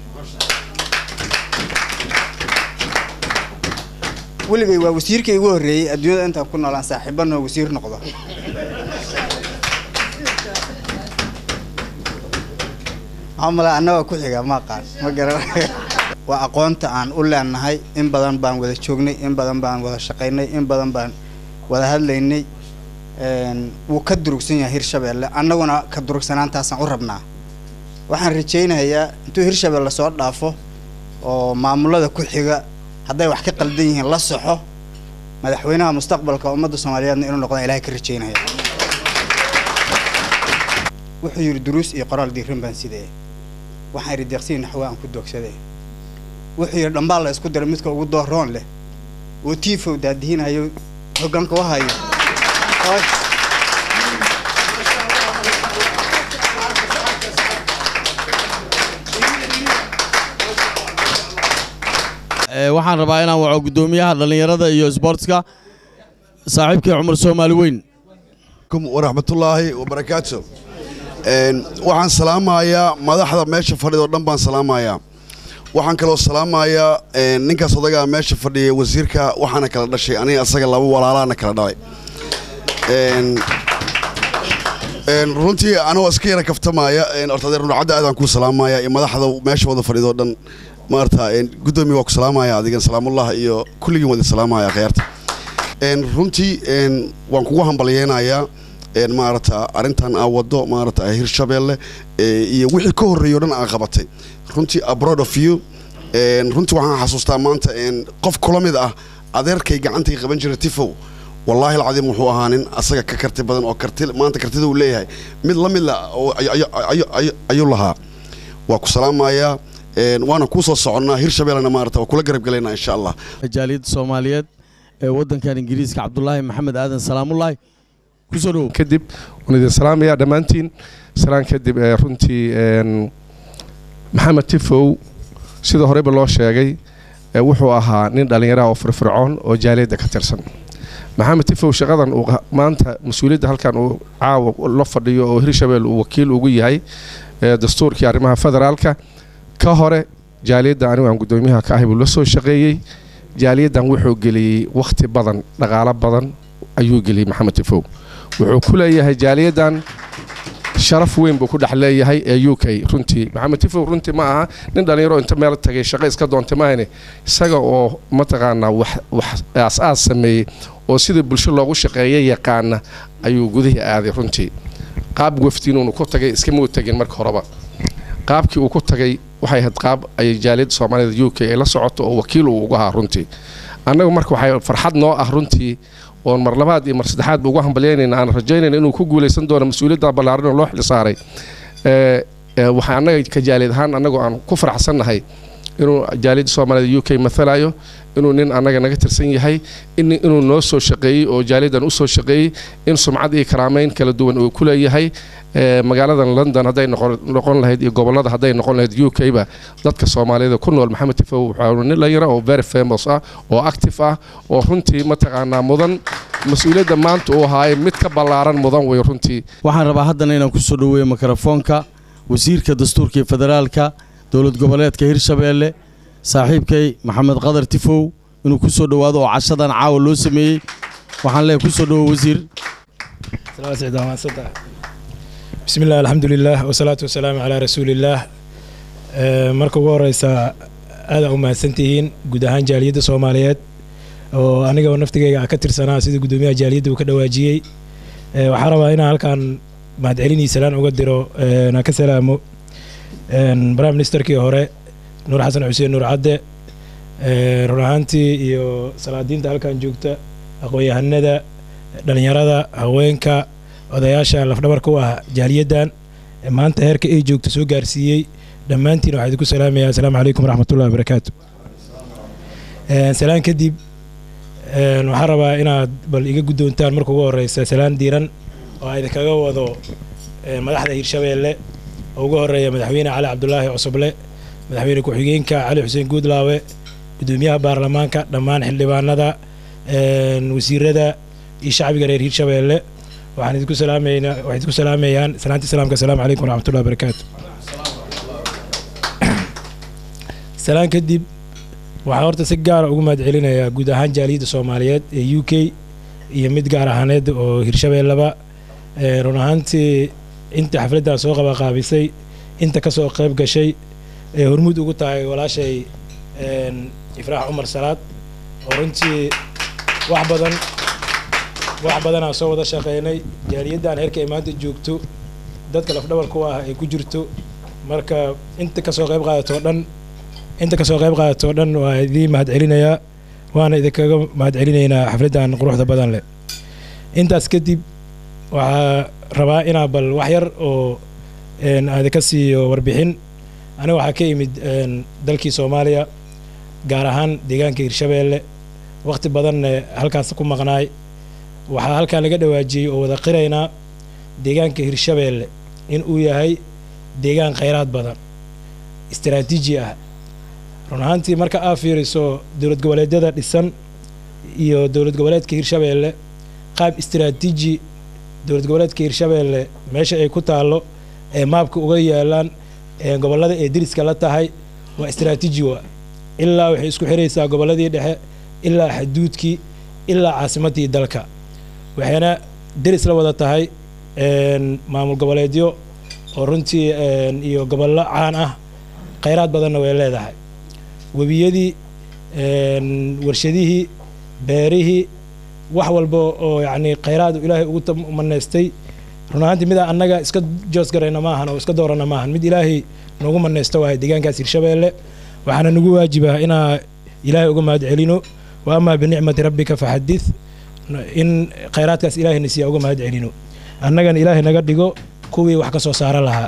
weligay waa wasiirka igu horreeyey adduunyada intaan ku noolaan saaxiibanoo wasiir noqdo maxamala annagoo ku xiga ma aqaan ma garan waa aqoonta aan u leenahay in badan baan wada joognay in badan baan wada shaqaynay in badan baan wada hadlaynay wuu ka durugsan yahay hirshabeelle annaguna ka durugsanaantaasaan u rabnaa waxaan rajaynayaa intuu hirshabeelle soo dhaafo oo maamulada ku xiga hadday wax ka qaldan yihiin la soxo madaxweynaha mustaqbalka ummadda soomaaliyeedna inuu noqdaan ilahay ka rajaynaya wuxuu yidhi duruus iyo qoraal diirin baan sidee waxaan idhi deeqsiin naxwa aan ku doogsadee wuxuu yidhi dhambaal la isku diray midka ugu dooroon leh oo tiifow daadihiinayo hoggaanka u hayo waxaan rabaa inaan waco guddoomiyaha dhallinyarada iyo sboortska saaxiibkii cumar soomaali weyn waraxmatullaahi wabarakaatu waxaan salaamayaa madaxda meesha fadhida oo dhan baan salaamayaa waxaan kaloo salaamayaa ninkaas odagaa meesha fadhiya wasiirka waxaana kala dhashay aniga asaga laba walaalaana kala dhalay runtii anagoo iska yara kaftamaya horta adeer nucadda aadaan kuu salaamaya iyo madaxda meesha wada fadhida oo dhan maarata guddoomiya waa ku salaamaya adigan salaamullah iyo kulligiin wada salaamaya kheyrta runtii waan kugu hambalyeynayaa maarata arrintan aa wado maarata hirshabeelle iyo wixii ka horreeyo dhan aa qabatay runtii abroad of you runtii waxaan xasuustaa maanta qof kula mid ah adeerkay gacantay qaban jiray tifow wallaahi alcadiim wuxuu ahaa nin asaga ka karti badan oo karti maanta kartida uu leeyahay mid la mid la ayuu lahaa waa ku salaamayaa waana kuu soo soconnaa hirshabeellena maarata waa kula garab gelaynaa insha allah jaaliyadda soomaaliyeed ee waddankan ingiriiska cabdulaahi maxamed aadan salaamullaahi kusoo dhowow kadib waan idin salaamayaa dhammaantiin salaan kadib runtii maxamed tifow sida horeyba loo sheegay wuxuu ahaa nin dhallinyaraha oo firfircoon oo jaaliyadda ka tirsan maxamed tifow shaqadan uu maanta mas-uuliyadda halkan uu caawa la fadhiyo oo hirshabelle uu wakiil ugu yahay dastuurkii arrimaha federaalka ka hore jaaliyadda anigu aan guddoomiyaha ka ahay buu la soo shaqeeyey jaaliyaddan wuxuu geliyey wakhti badan dhaqaalo badan ayuu geliyey maxamed tifow wuxuu ku leeyahay jaaliyaddan sharaf weyn buu ku dhex leeyahay ee u k runtii maxamed tifow runtii ma aha nin dhallinyaro inta meel tagay shaqo iska doontay maahane isaga oo mataqaanaa wax wax aas-aas sameeyey oo sida bulsho loogu shaqeeya yaqaana ayuu gudihii aaday runtii qaab wafdiinuunu ku tagay iskamau tegin marka horeba qaabkii uu ku tagay waxay ahayd qaab ay jaaliyadda soomaalida u k ay la socoto oo wakiil uu ugu ahaa runtii annagu marka waxay farxad noo ah runtii oon mar labaad iyo mar saddexaadba ugu hambalyaynayna aan rajaynayna inuu ku guulaysan doono mas-uuliyadda ballaaran oo loo xilsaaray waxaa annaga ka jaaliyad ahaan annagoo aan ku faraxsannahay inuu jaaliyadda soomaalida u k mathalayo inuu nin annaga naga tirsan yahay inuu noo soo shaqeeyey oo jaaliyaddan u soo shaqeeyey in sumcad iyo karaameyn kala duwan uu ku leeyahay magaaladan london hadday noqon lahayd iyo gobollada hadday noqon lahayd u k ba dadka soomaaliyada ku nool maxamed tifow waxaa nin dhalinyaro oo very famous ah oo active ah oo runtii mataqaanaa mudan mas-uuliyadda maanta uu ahaaye mid ka ballaaran mudan wey runtii waxaan rabaa haddana inaan kusoo dhoweeyo mikrofoonka wasiirka dastuurka iyo federaalka dowlad goboleedka hirshabeelle saaxiibkay maxamed qadar tifow inuu ku soo dhowaado oo cashadan caawa loo sameeyey waxaan leeyahay kusoo dhowo wasiir بسم الله الحمد لله والصلاة والسلام على رسول الله marka ugu horeysa aada u mahadsantihiin guud ahaan jaaliyadda soomaaliyeed oo aniga oo naftigayga ka tirsanaa sida guddoomiyaha jaaliyadda uu ka dhawaajiyey waxaan rabaa inaan halkan mahadcelinii salaan uga diro na ka salaamo prime ministerkii hore nuur xasan xuseen nuur cadde run ahaantii iyo salaadiinta halkan joogta aqoon-yahanada dhalinyarada haweenka odayaasha lafdhabarka u ah jaaliyaddan maanta heerka ay joogto soo gaarsiiyey dhammaantiin waxaa idinku salaamaya asalaamu calaykum waraxmatullahi wabarakaatu salaan kadib waxaan rabaa inaad bal iga guddoontaan marka ugu horeysa salaan diiran oo a idinkaga wado madaxda hirshabeelle oo ugu horeeya madaxweyne cali cabdulaahi cusuble madaxweyne ku-xigeenka cali xuseen guudlaawe guddoomiyaha baarlamaanka dhammaan xildhibaanada wasiirada iyo shacbiga reer hirshabeelle waxaan idinku salaameynaa waxay idinku salaamayaan salaantii salaamka asalaamu calaykum waraxmatullahi wabarakaatu salaan kadib waxaa horta si gaara ugu mahad celinayaa guud ahaan jaaliyadda soomaaliyeed ee u k iyo mid gaar ahaaneed oo hirshabeelleba run ahaantii inta xafladdan soo qabaqaabisay inta ka soo qayb gashay ee hormuud ugu tahay walaashay ifraax cumar salaad oo runtii wax badan wax badanaa soo wada shaqeynay jaaliyaddan heerka ay maanta joogto dadka lafdhabarku ah ay ku jirto marka inta kasoo qayb qaadato dhan inta kasoo qayb qaadato dhan waa idiin mahad celinayaa waana idinkaga mahad celinaynaa xafladdan quruxda badan leh intaas kadib waxaa rabaa inaa bal wax yar oo aadinka siiyo warbixin aniga waxaa ka yimid dalkii soomaaliya gaar ahaan deegaanka hirshabeelle waqti badanne halkaas ku maqnaay waxaa halkan laga dhawaajiyey oo wada qiraynaa deegaanka hirshabeelle in uu yahay deegaan khayraad badan istaraatiiji ah run ahaantii marka aa fiiriso dowlad goboleedyada dhisan iyo dowlad goboleedka hirshabeelle qaab istaraatiiji dowlad goboleedka hirshabeelle meesha ay ku taallo ee maabka uga yaalaan ee gobollada ee deriska la tahay waa istaraatiiji wa ilaa waxay isku xiraysaa gobolladii dhexe ilaa xaduudkii ilaa caasimaddii dalka waxayna deris la wada tahay maamul goboleedyo oo runtii iyo gobollo caan ah khayraad badanna way leedahay webiyadii warshadihii beerihii wax walba oo yacni khayraad ilaahay ugu maneystay run ahaantii midaa annaga iska joosgarayna maahan oo iska doorana maahan mid ilaahay noogu maneysto waahay deegaankaas hirshabeelle waxaana nagu waajibaa inaa ilaahay uga mahad celino wa amaa binicmati rabbika faxadith in khayraadkaas ilaahayna siiya uga mahad celino annagana ilaahay naga dhigo kuwii wax ka soo saara lahaa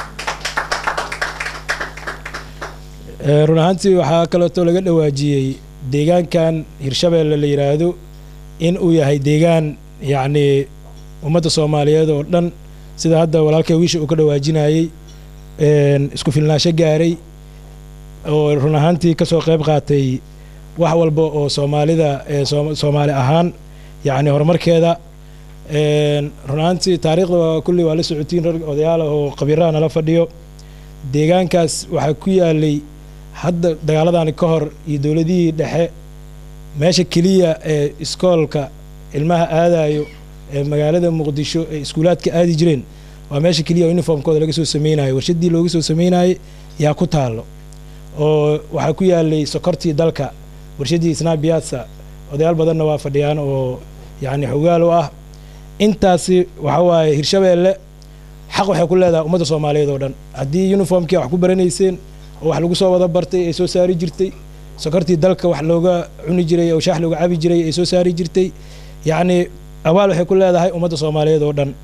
run ahaantii waxaa kaleeto laga dhawaajiyey deegaankan hirshabeelle la yidhaahdo in uu yahay deegaan yacnii ummadda soomaaliyeed oo dhan sida hadda walaalkay wiisha uu ka dhawaajinayey isku filnaansho gaaray oo run ahaantii ka soo qayb qaatay wax walba oo soomaalida soomaali ahaan yacni horumarkeeda run ahaantii taariikhda kulli waa la socotiin rag odayaal ah oo khabiiraha nala fadhiyo deegaankaas waxaa ku yaalay hadda dagaaladani ka hor iyo dowladihii dhexe meesha keliya ee iskoolka ilmaha aadayo ee magaalada muqdisho ee iskuulaadka aadi jireen waa meesha keliya oo uniformkooda laga soo sameynayo warshaddii looga soo sameynayay yaa ku taallo oo waxaa ku yaalay sokortii dalka warshaddii snabiasa odayaal badanna waa fadhiyaan oo yacni xogaal u ah intaasi waxa waaye hirshabeelle xaq waxay ku leedahay ummadda soomaaliyeed oo dhan haddii uniformkii wax ku baranayseen oo wax lagu soo wada bartay ay soo saari jirtay sokortii dalka wax looga cuni jiray oo shaax looga cabi jiray ay soo saari jirtay yacni abaal waxay ku leedahay ummadda soomaaliyeed oo dhan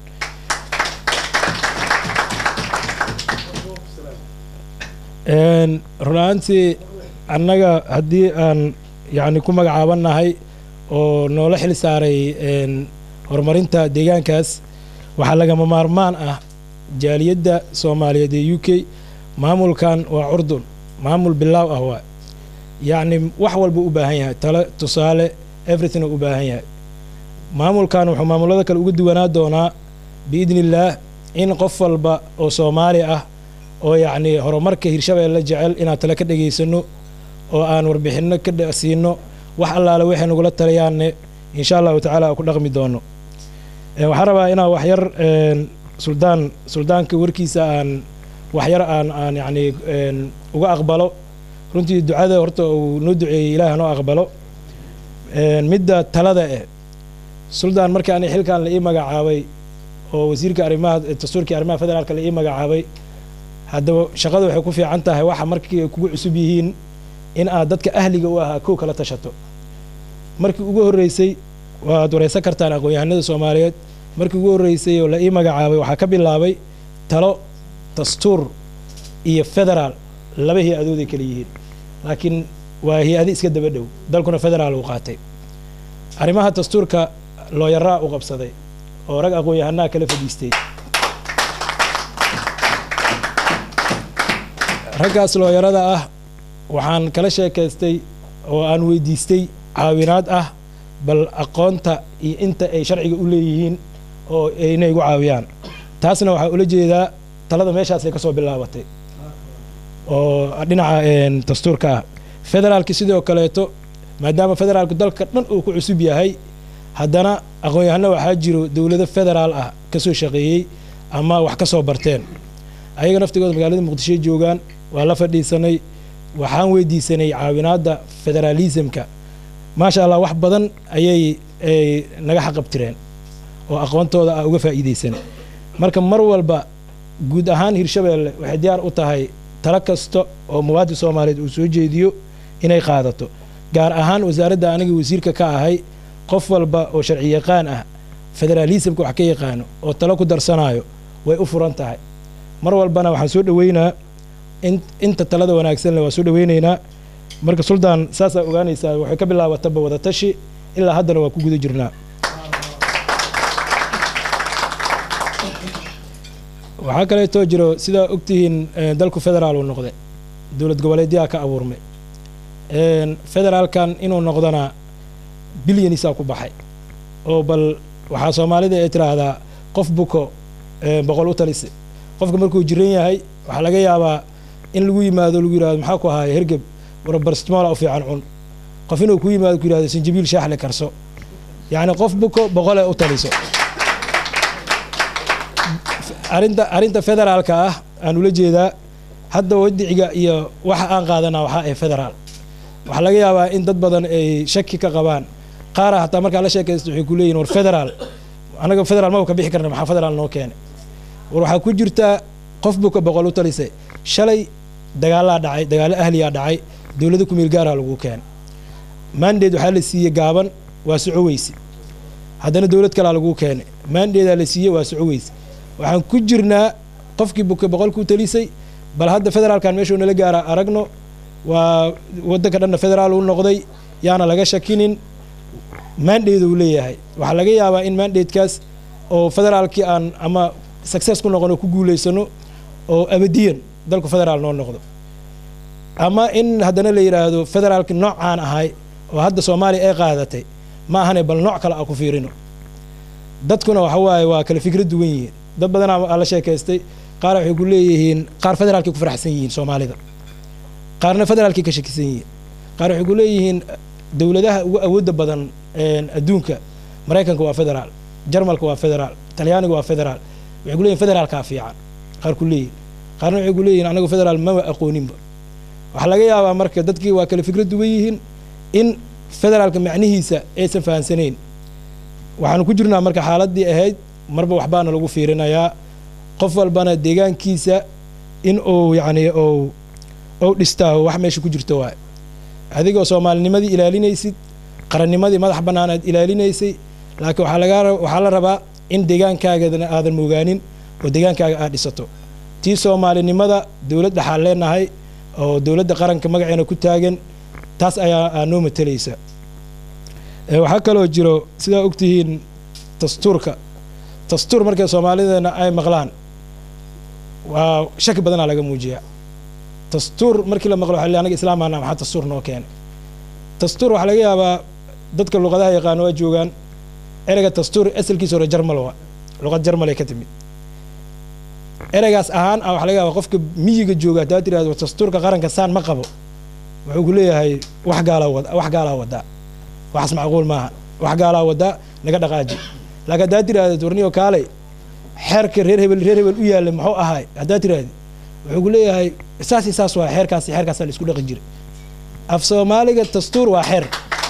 run ahaantii annaga haddii aan yacni ku magacaabannahay oo noola xil saaray horumarinta deegaankaas waxaa lagama maarmaan ah jaaliyadda soomaaliyeed ee u k maamulkan waa curdun maamul bilaaw ah waa yacni wax walba u baahan yahay tale tusaale everything u baahan yahay maamulkan wuxuu maamulada kale uga duwanaa doonaa biidni illaah in qof walba oo soomaali ah oo yacni horumarka hirshabeelle jecel inaan tale ka dhegaysano oo aan warbixinno ka siino wax allaale waxay nagula taliyaanne insha allahu tacaala ku dhaqmi doono waxaan rabaa inaan wax yar suldaan suldaanka warkiisa aan waxyar aan aan yacni een, uga aqbalo runtii ducada horta uu noo duceeyey ilaah noo aqbalo Een, midda talada eh suldaan markii ani xilkan la ii magacaabay oo wasiirka arrimaha dastuurkii arrimaha federaalka la ii magacaabay haddaba shaqadu waxay ku fiican tahay waxa markii ay kugu cusub yihiin in aad dadka ahliga u ahaa kow kala tashato markii ugu horreysay waad wareysan kartaan aqoon-yahanada soomaaliyeed markii ugu horreysay oo la ii magacaabay waxaa ka bilaabay talo dastuur iyo federaal laba hay-adooday kala yihiin laakiin waa hay-adi iska daba dhow dalkuna federaal uu qaatay arrimaha dastuurka looyaraa u qabsaday oo rag aqoon-yahanaa kala fadhiistay raggaas looyarada ah waxaan kala sheekaystay oo aan weydiistay caawinaad ah bal aqoonta iyo inta ay sharciga u leeyihiin oo inay igu caawiyaan taasna waxaa ula jeedaa talada meeshaasay ka soo bilaabatay oo dhinaca een, dastuurka ah federaalki sidoo kaleeto maadaama federaalku dalka dhan uu ku cusub yahay haddana aqoon-yahano waxaa jiro dowlado federaal ah ka soo shaqeeyey ama wax ka soo barteen ayaga naftigooda magaalada muqdishoy joogaan waa la fadhiisanay waxaan weydiisanay caawinaadda federaalismka maasha allah wax badan ayay ay naga xaqabtireen oo aqoontooda ah uga faa'iideysan marka mar walba guud ahaan hirshabeelle waxay diyaar u tahay talo kasta oo muwaadin soomaaliyeed uu soo jeediyo inay qaadato gaar ahaan wasaaradda aniga wasiirka ka ahay qof walba oo sharci yaqaan ah federaalismka wax ka yaqaano oo talo ku darsanayo way u furan tahay mar walbana waxaan soo dhoweynaa in inta talada wanaagsan leh waa soo dhoweynaynaa marka suldaan saasaa ogaanaysaa waxay ka bilaabataba wadatashi ilaa haddana waa ku guda jirnaa waxaa kaleetoo jiro sidaa ogtihiin eh, dalku federaal uu noqday dowlad goboleedyaa ka abuurmay Een, federaalkan inuu noqdana bilyanisaa ku baxay oo bal waxaa soomaalida ay tiraahdaa qof buko eh, boqol u talise qofka markuu jiran yahay waxaa laga yaabaa in lagu yimaado lagu yidhahdo maxaa ku ahaaya hergeb warabarstimola u fiican cun qof inuu ku yimaado ku yidhahdo sinjibiil shaaxle karso yacni qof buko boqole u taliso arrinta arrinta federaalka ah aan ula jeedaa hadda wadiciga iyo waxa aan qaadanaa waxaa ee federaal waxaa laga yaabaa in dad badan ay shaki ka qabaan qaara hataa markaa la sheekaysto waxay ku leeyihin war federaal anaga federaal maba ka bixi karna maxaa federaal noo keenay war waxaa ku jirtaa qof buka boqol u talisay shalay dagaalaa dhacay dagaalo ahliyaa dhacay dowlada kumeel gaaraa lagu keenay maandeed waxaa la siiyey gaaban waa soco weyse haddana dowlad kalaa lagu keenay maandeedaa la siiyey waa soco weyse waxaan ku jirnaa qofkii buka boqolkuu talisay bal hadda federaalkan meeshuu nala gaaraa aragno waa waddanka dhanna federaal uu noqday yaana laga shakinin maandheedu uu leeyahay waxaa laga yaabaa in maandheedkaas oo federaalkii aan ama success ku noqono ku guulaysano oo abadiyan dalku federaal noo noqdo ama in haddana la yidhaahdo federaalki noocaan ahay oo hadda soomaaliya ay qaadatay ma ahane bal nooc kale a ku fiirino dadkuna waxa waaye waa kala fikra duwan yihiin dad badanaa aa la sheekaystay qaar waxay ku leeyihiin qaar federaalkay ku faraxsan yihiin soomaalida qaarna federaalkay ka shakisan yihiin qaar waxay ku leeyihiin dowladaha ugu awoodda badan een, adduunka maraykanka waa federaal jarmalka waa federaal talyaaniga waa federaal waxay ku leeyihin federaalkaa fiican qaar ku leeyihin qaarna waxay ku leeyihin anagu federaal maba aqooninba waxaa laga yaabaa marka dadkii waa kala fikra duwan yihiin in federaalka macnihiisa aysan fahansanayn waxaanu ku jirnaa marka xaaladii ahayd marba waxbaana lagu fiirinayaa qof walbana deegaankiisa in uu yacni uu ou dhistaa wax meesha ku jirto waay adigoo soomaalinimadii ilaalinaysid qarannimadii madax bannaanaad ilaalinaysay laakiin waxaa laga waxaa la rabaa in deegaankaagana aadan moogaanin oo deegaankaaga aad dhisato tii soomaalinimada dowlad dhaxaan leenahay oo dowladda qaranka magaceena ku taagan taas ayaa aa noo matalaysa Ee, waxaa kaloo jiro sidaa ogtihiin dastuurka dastuur markay soomaalideena ay maqlaan waa shaki badanaa laga muujiyaa dastuur markii la maqlo waxa la yidhi anaga islaamaana maxaa dastuur noo keenay dastuur waxaa laga yaabaa dadka luqadaha yaqaano waa joogaan ereyga dastuur asalkiisa hore jarmal waa luqad jarmal ay ka timid ereygaas ahaan ah waxaa laga yaabaa qofka miyiga jooga haddaad tirahdo dastuurka qaranka saan ma qabo wuxuu ku leeyahay wax gaalaa wada wax gaalaa wadaa waxaas macquul maaha wax gaalaa wadaa naga dhaqaaji laakiin haddaad tiraahdo warniyo kaalay xeerka reer hebel reer hebel u yaallay muxuu ahaay haddaad tiraahdi wuxuu ku leeyahay saas iyo saas waa xeerkaas iyo xeerkaasaa la isku dhaqan jiray af soomaaliga dastuur waa xeer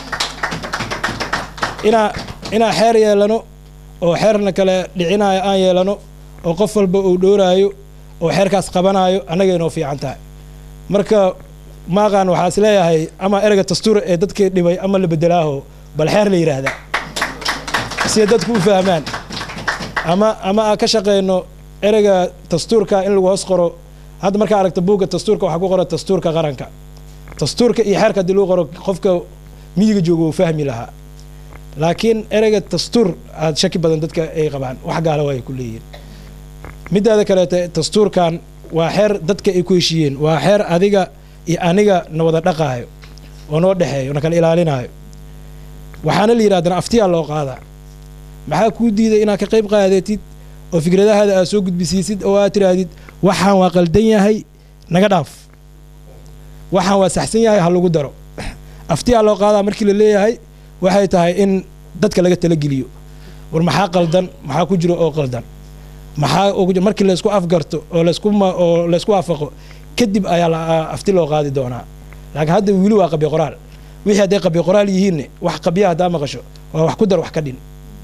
inaa inaa xeer yeelano oo xeerna kale dhicinayo aan yeelano oo qof walba uu dhooraayo oo xeerkaas qabanaayo annaga inoo fiican tahay marka maaqaan waxaa is leeyahay ama ereyga dastuur ee dadkii dhibay ama la bedelaaho bal xeer la yidhaahdaa siday dadku u fahmaan ama ama aan ka shaqeyno ereyga dastuurka in lagu hoos qoro hadda markaa aragta buugga dastuurka waxaa ku qoran dastuurka qaranka dastuurka iyo xeerka haddii lagu qoro qofka miyiga jooga uu fahmi lahaa laakiin ereyga dastuur aad shaki badan dadka ay qabaan wax gaala waa ay ku leeyihiin midaada kaleete dastuurkan waa xeer dadka ay ku heshiiyeen waa xeer adiga iyo aniga na wada dhaqaayo oo noo dhexeeyo na kala ilaalinaayo waxaana la yidhahdana aftiyaa loo qaadaa maxaa kuu diiday inaad ka qayb qaadatid oo fikradahaada aad soo gudbisiisid oo aad tidhaahdid waxaan waa qaldan yahay naga dhaaf waxaan waa saxsan yahay ha lagu daro aftiyaa loo qaadaa markii la leeyahay waxay tahay in dadka laga talageliyo war maxaa qaldan maxaa ku jiro oo qaldan maxaa ugu- markii laysku afgarto oo laysku ma- oo laysku waafaqo kadib ayaa la afti loo qaadi doonaa laakiin hadda wili waa qabyo qoraal wixii hadday qabyo qoraal yihiinne wax qabya haddaa maqasho waa wax ku dar wax ka dhin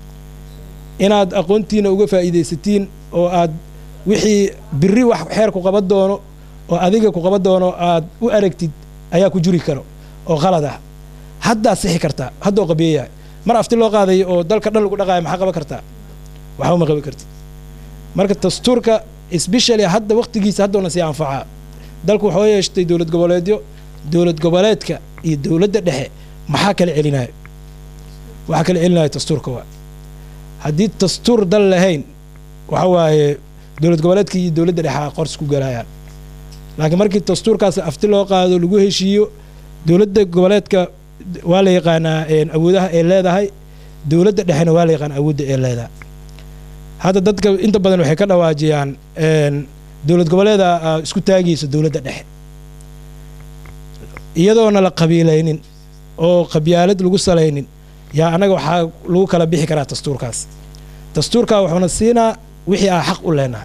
inaad aqoontiina uga faa'iidaysatiin oo aad wixii biri wax xeer ku qaban doono oo adiga ku qaban doono aad u aragtid ayaa ku juri karo oo qalad ah haddaad sixi kartaa haddoo qabiyayahay mar afti loo qaadayo oo dalka dhan lagu dhaqaayo maxaa qaban kartaa waxba ma qaban kartid marka dastuurka especially hadda waqtigiisa haddoona sii anfacaa dalku waxoo yeeshtay dowlad goboleedyo dowlad goboleedka iyo dowladda dhexe maxaa kala celinayo waxaa kala celinayo dastuurka waa haddii dastuur dal lahayn waxa waaye dowlad goboleedka iyo dowladda dhexe a qors ku galayaan laakiin markii dastuurkaas afti loo qaado lagu heshiiyo dowladda goboleedka waa la yaqaanaa een, awoodaha ay leedahay dowladda dhexena waa la yaqaana awoodda ay leedahay hadda dadka inta badan waxay ka dhawaajiyaan een, dowlad goboleeda aa isku taagaysa dowladda dhexe iyadoona la qabiilaynin oo qabyaalad lagu salaynin yaa annaga waxaa lagu kala bixi karaa dastuurkaas dastuurkaa wuxuuna siinaa wixii aa xaq u leenahay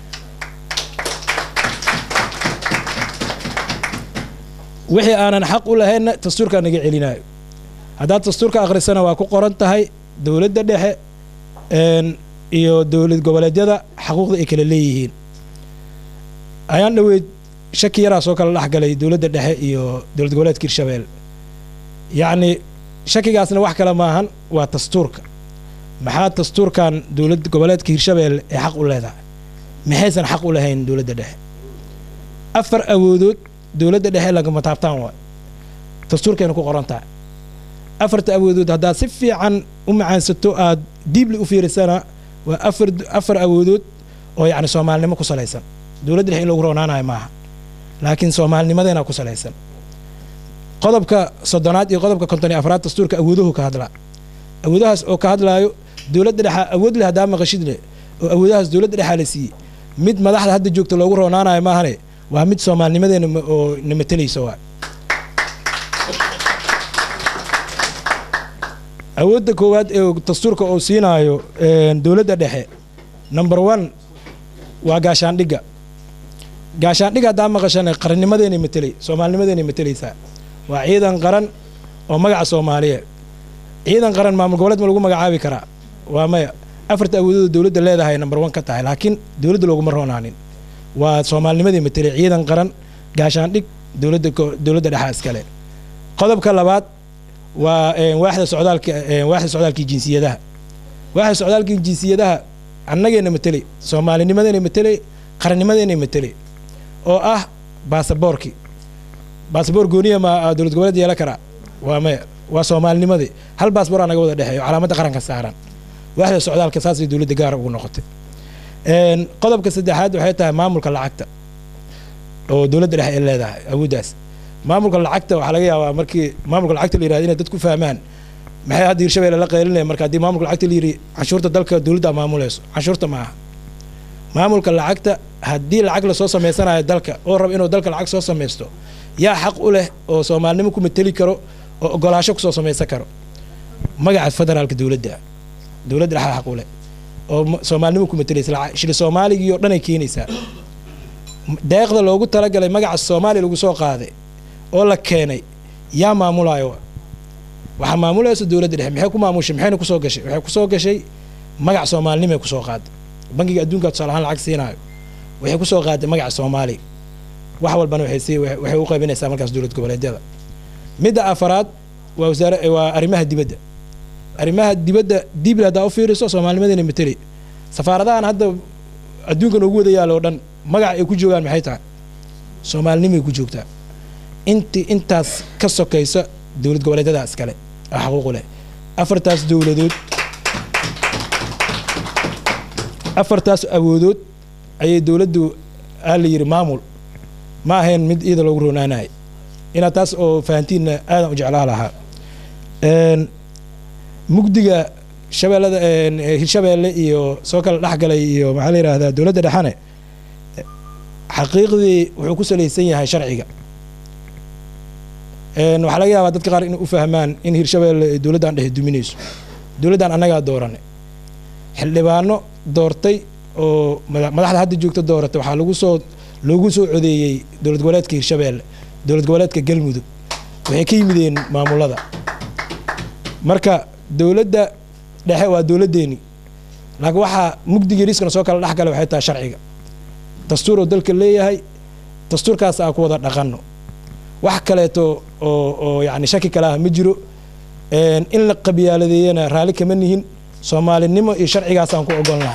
wixii aanan xaq u lahaynna dastuurkaa naga celinayo haddaad dastuurka akhrisana waa ku qoran tahay dowladda dhexe een, iyo dowlad goboleedyada xaquuqda ay kala leeyihiin ayaan dhoweyd shaki yaraa soo kala dhexgalay dowladda dhexe iyo dowlad goboleedka hirshabelle yacni shakigaasna wax kale maahan waa dastuurka maxaa dastuurkan dowlad goboleedka hirshabelle ay xaq u leedahay maxaysan xaq u lahayn dowladda dhexe afar awoodood dowladda dhexe lagama taabtaan waay dastuurkayna ku qoran tahay afarta awoodood haddaad si fiican u macaansato aad diibli u fiirisana waa afar afar awoodood oo yacni soomaalinimo ku salaysan dowladda dhexe in lagu roonaanayo maaha laakiin soomaalinimadeena ku salaysan qodobka soddonaad iyo qodobka konton iyo afraad dastuurka awooduhu ka hadlaa awoodahaas oo ka hadlaayo dowladda dhexa awood leh haddaa maqashid leh oo awoodahaas dowladda dhexaa la siiyey mid madaxda hadda joogta loogu roonaanayo maahane waa mid soomaalnimadeena ma- oo na matalaysa waa awoodda koowaad ee dastuurka uu siinaayo een, dowladda dhexe number one waa gaashaandhigga gaashaandhigga haddaa maqashana qarannimadeenay matelay soomaalinimadeenay matalaysaa waa ciidan qaran oo magaca soomaaliya ciidan qaran maamul goboleed ma lagu magacaabi karaa waa maya afarta awoodooda dowladda leedahay number one ka tahay laakiin dowladda looguma roonaanin waa soomaalinimadii matelay ciidan qaran gaashaandhig dowladda ko- dowladda dhexaa iskale qodobka labaad waa een, waaxda socdaalka een, waaxda socdaalkii jinsiyadaha waaxda socdaalkii jinsiyadaha annageena matelay soomaalinimadeena matelay qarannimadeena matelay oo ah baasaboorkii baasaboor gooniya ma ah, dowlad goboleed yeelan karaa waa maya waa soomaalinimadii hal baasboor aa naga wada dhexeeyo calaamadda qaranka saaran waaxda socdaalka saasay dowladda gaara ugu noqotay Een, qodobka saddexaad waxay tahay maamulka lacagta oo dowladda dhexe ay leedahay awooddaas maamulka lacagta waxaa laga yaabaa markii maamulka lacagta la yirahdo inay dadku fahmaan maxay hadda hirshabelle la qaylinaya marka haddii maamulka lacagta la yiri canshuurta dalka dowladda maamulayso canshuurta ma aha maamulka lacagta haddii lacag lasoo samaysanayo dalka oo raba inuu dalka lacag soo samaysto yaa xaq u leh oo soomaalinimo ku mateli karo oo ogolaasho kusoo samaysan karo magaca federaalka dowladda dowladda dhexaa xaq u leh oo ma- soomaalinimo ku matalaysa lacag- shili soomaaligii oo dhan ay keenaysaa deeqda loogu talagalay magaca soomaaliya lagu soo qaaday oo la keenay yaa maamulayo waxaa maamulaysa dowladda dhexe maxay ku maamushay maxayna kusoo gashay waxay kusoo gashay magac soomaalinimay kusoo qaaday bangiga adduunka tusaale ahaan lacag siinaayo waxay kusoo qaaday magaca soomaaliya wax walbana waxay sii waxay u qaybinaysaa markaas dowlad goboleedyada midda afaraad waa wasaare waa arrimaha dibadda arrimaha dibadda dibl haddaa u fiiriso soomaalinimadayna mateli safaaradahan hadda adduunka noogu wada yaalo oo dhan magaca ay ku joogaan maxay tahay soomaalinimay ku joogtaa inti intaas ka sokaysa dowlad goboleedyada iskale oo xaquuqu leh afartaas dowladood afartaas awoodood ayay dowladdu aa la yidhi maamul ma ahayn mid iyada loogu roonaanahay inaad taas oo fahantiinna aadan u jeclaa lahaa Een, mugdiga shabeellada een, eh, hirshabeelle iyo soo kala dhexgalay iyo maxaa la yidhaahdaa dowladda dhexane eh, xaqiiqdii wuxuu ku salaysan yahay sharciga Een, waxaa laga yaabaa dadka qaar inay u fahmaan in hirshabeelle ay dowladdan dhexe duminayso dowladdan annagaa dooranay xildhibaano doortay oo mada- madaxda hadda joogta dooratay waxaa lagu soo loogu soo codeeyey dowlad goboleedka hirshabeelle dowlad goboleedka galmudug waxay ka yimideen maamulada marka dowladda dhexe waa dowladdeeni laakiin waxaa mugdiga riskana soo kala dhex gala waxay tahay sharciga dastuur oo dalka leeyahay dastuurkaas aan ku wada dhaqanno wax kaleeto oo oo yacni shaki kale ah ma jiro Een, in la qabyaaladeeyana raalli kama nihin soomaalinimo iyo sharcigaasaan ku ogolnahay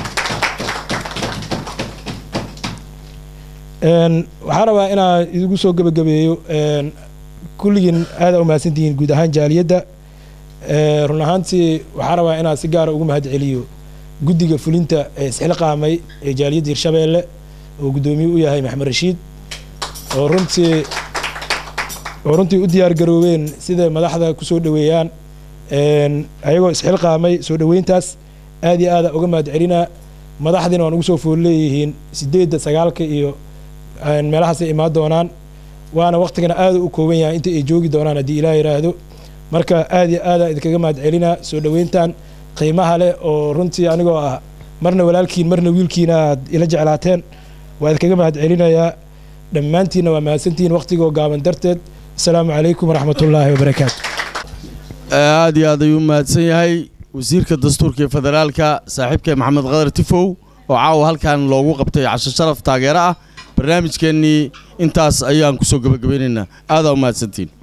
Een, waxaan rabaa inaan idigu soo gebagabeeyo een, kulligiin aada u mahadsantihiin guud ahaan jaaliyadda Ee, run ahaantii waxaan rabaa inaan si gaara ugu mahad celiyo guddiga fulinta ee isxilqaamay ee jaaliyadda hirshabeelle oo guddoomiye u yahay maxamed rashiid oo runtii oo runtii u diyaar garoobeen sida madaxda ku soo dhoweeyaan Een, ayagoo isxilqaamay soo dhoweyntaas aad iyo aada uga mahad celinaa madaxdiina waan ugu soo fool leeyihiin sideedda sagaalka iyo een, meelahaasay imaan doonaan waana waqtigana aada u kooban yahay inta ay joogi doonaan haddii ilaah yidhaahdo marka aad iyo aada idinkaga mahad celinaa soo dhoweyntan qiimaha leh oo runtii anigoo ah marna walaalkiin marna wiilkiina aad ila jeclaateen waa idinkaga mahad celinayaa dhammaantiinna waa mahadsantihiin waqtigoo gaaban darteed asalaamu calaykum waraxmat ullaahi wabarakaatu aad iyo aad ayuu mahadsan yahay wasiirka dastuurka ee federaalka saaxiibka maxamed qadar tifow oo caawa halkan loogu qabtay casho sharaf taageero ah barnaamijkeennii intaas ayaan ku soo gebagabaynaynaa aadaa u mahadsantiin